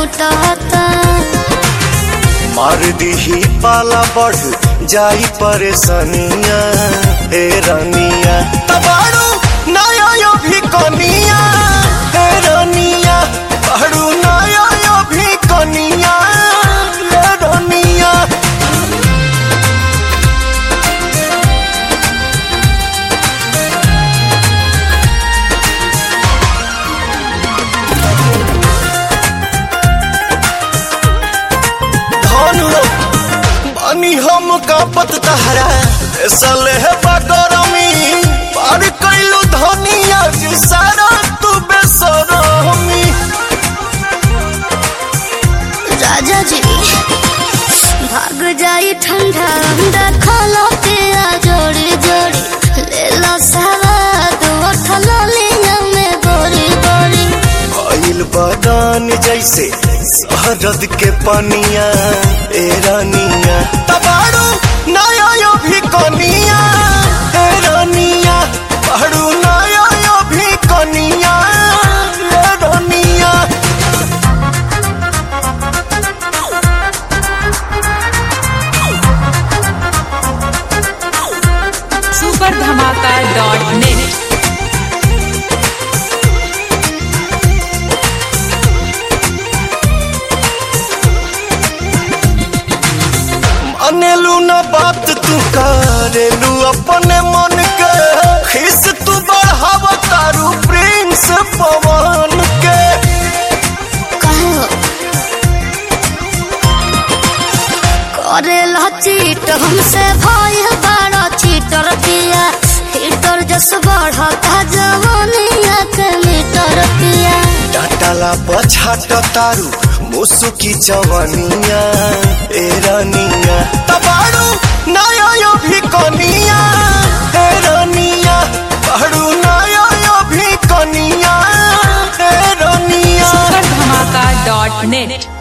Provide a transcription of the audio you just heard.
मोटाता मार दीही पाला बढ़ जाई परेशानिया हे रानिया तबाड़ू नया यो भी कनिया हे रानिया बाड़ू नया यो भी कनिया हे रानिया धनु बानी हम कापत तहरा सले है बगरमी पार कैलू धनिया जी सारा तू बेसरमी राजा जी भाग जाई ठंडा अंडा खालो पिया जोड़ी जोड़ी ले लो सवाद उठल लिया में बोरी बोरी भइल बदान जैसे शहरद के पनिया ए रानिया तबाड़ू नया यो भी कनिया ए रानिया बाड़ू नया यो भी कनिया ए रानिया सुपर धमाका डॉट नेट अनेलू न बात तू करेलू अपने मन के खिस तू बढ़ाव तारू प्रिंस पवन के कहो करे ला चीट हमसे भाई बड़ा चीटर पिया हीटर जस बढ़ता जवानिया के मीटर पिया डाटाला पछाट तारू मुसुकी चवनिया ए रानिया तबाड़ू नया यो भी कनिया ए रानिया बाड़ू नया यो भी कनिया ए रानिया सुपर धमाका डॉट नेट